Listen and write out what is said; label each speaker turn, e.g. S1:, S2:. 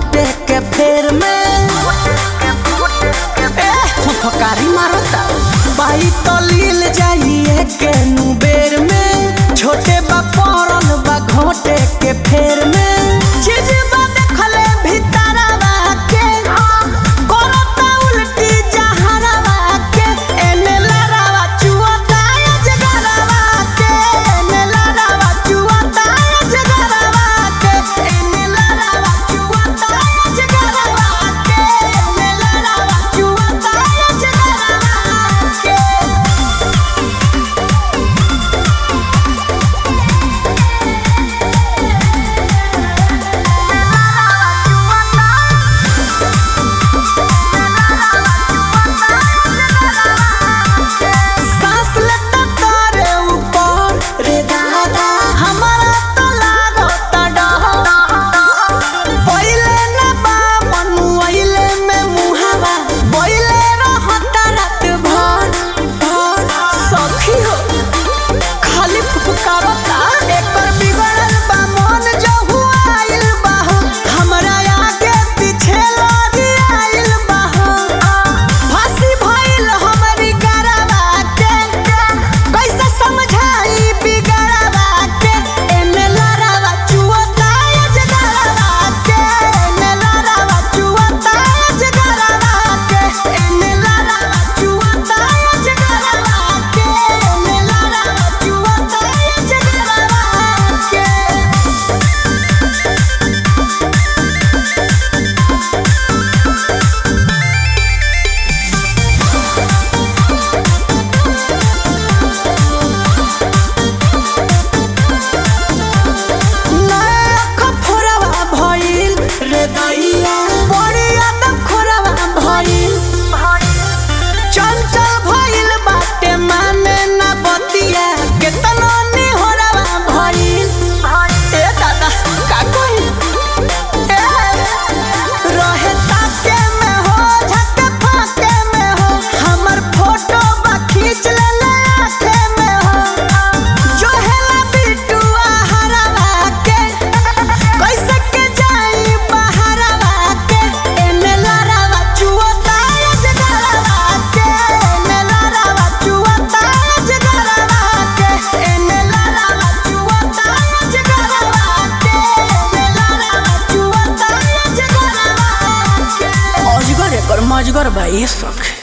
S1: घोटे के फेर में ए, फुफकारी मारता बाई तो लील जाइए के नु बेर में छोटे बा पड़ल बा घोटे के फेर में चीज बा देखले भीतरवा के करता उल्टी जहरवा के एने लड़ावा चुअता अजगरवा के एने लड़ावा चुअता अजगरवा के एने लड़ावा चुअता अजगरवा के एने लड़ावा चुअता अजगरवा के सांस लेता तारे ऊपर रे दादा हमारा तो लागता डर पहिले ना बा मनुआइले में मुहावा बोइले रहता रात भर भर सखी हो खाली फुफकारता एकर बिगड़ल बा मन जो हुआइल बा हो हमरा आगे पीछे लड़ी आइल बा हो फांसी भइल हमरी गरवा के कैसे समझाई बिगड़वा के एने लड़ावा चुअता अजगरवा के एने लड़ावा चुअता अजगरवा के एने लड़ावा चुअता अजगरवा के एने लड़ावा चुअता अजगरवा के नाक फोरवा भइल रे दैया बड़ी आदम खोरवा भइल चंचल भइल बाटे माने ना बतिया केतनो निहोरवा भइल ए दादा का कही ए रहे ताके में हो झक फाके में हो हमर फोटो बा खींच लेले आँखे में हो जो हेला बिटुआ हरवा के कैसे के जाई बहरवा के एने लड़ावा चुअता अजगरवा के एने लड़ावा चुअता अजगरवा के एने लड़ावा चुअता अजगरवा के एने लड़ावा चुअता अजगरवा के अजगर एकर मजगर भाई सख